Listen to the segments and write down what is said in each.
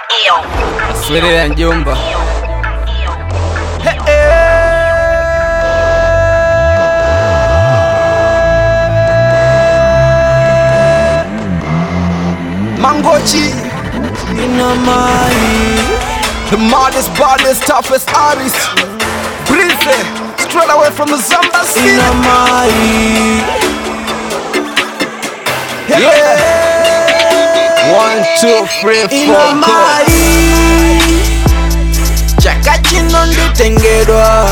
Swirira njumba Mangochi ina mai The maddest, baddest, toughest artist Breezy Straight away from the Zamba city ina mai yeah. One, two, three, Ina four, go mai Chaka chino nditengedwa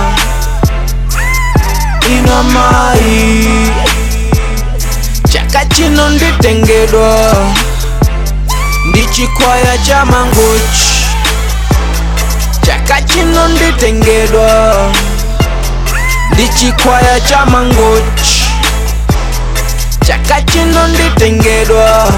ina mai Chaka chino nditengedwa ndichikwaya cha mangochi Chaka chino nditengedwa ndichikwaya cha mangochi Chaka chino nditengedwa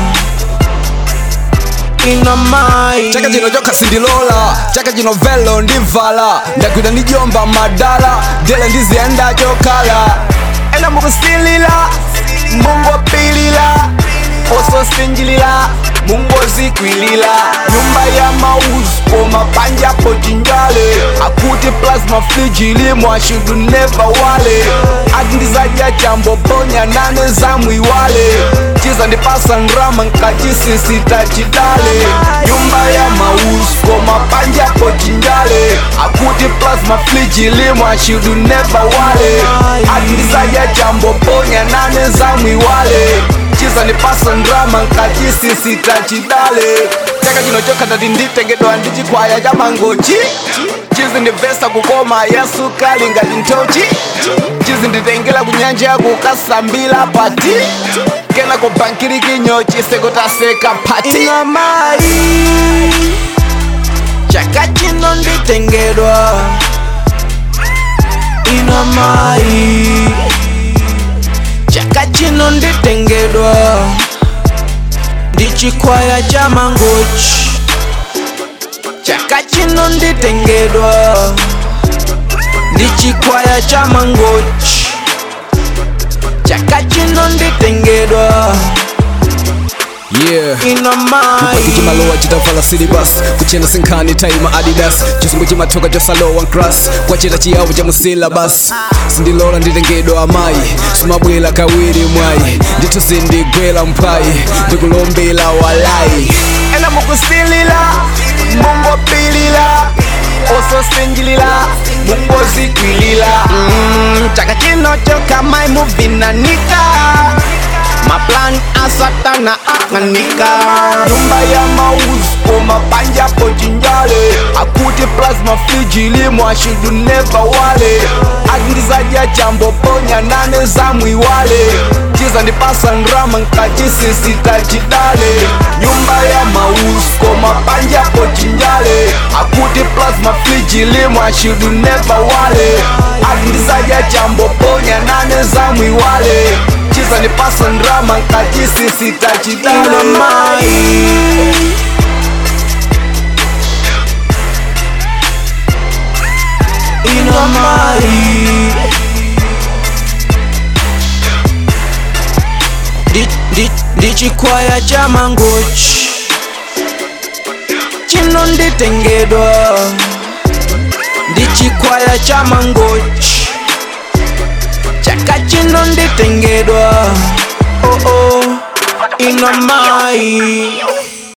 ina mai chaka chino joka sindilola chaka chino velo ndivala ndagwida ndijomba madala dele ndiziyenda chokhala ena mukusilila mungopilila ososinjilila mungozikwilila nyumba ya mauzi koma panjapo chinjale akuti plasma frijilimo ashudu neva wale ati ndizadya chambo ponya nane zamwiwale chiza ndipasa ndrama nkachisisita chidale nyumba ya mauzi koma panjapo chinjale akuti plasma frijilimo ashudu neva wale ati ndizadya chambo ponya nane zamwiwale chiza ndipasa ndrama nkachisisita chidale chaka chino chokha tati nditengedwa ndi chikwaya cha mangochi chizi ndivesa kukoma yesu kali ngati nthochi chizi nditengela kunyanja kukasambila pati kena kubankiri kinyochi sekutaseka phati ina mai chaka chino nditengedwa ina mai chaka chino nditengedwa ndichikwaya cha mangochi chaka chino nditengedwa ndichikwaya cha mangochi chaka chino nditengedwa yeah ina mai chimalowa chitavala silibus kuchena sinkhani taima adidas chisungu chimatoka chosalowa nkras kwachita chiyavu cha musilabas sindilola nditengedwa amayi sumabwela kawiri mwayi ndithu sindigwela mphayi ndikulombela walayi ena mukusilila mungopilila ososinjilila mungozikwilila mm, chaka chino chokamayi muvinanika maplan asatana akanika nyumba ya mauzi koma panjapo chinjale akuti plasma frijilimo ashudu neva wale akindizadya chambo ponya nane zamwiwale chiza ndipasa ndrama nkachisisita chidale nyumba ya mauzi koma panjapo chinjale akuti plasma frijilimo ashudu neva wale akindizadya chambo ponya nane zamwiwale chiza ndipasa ndrama nkachisisita ina chidale mai ina mai Ndi- ndi- ndichikwaya cha mangochi chino nditengedwa ndichikwaya cha mangochi chaka chino nditengedwa oh oh ina mai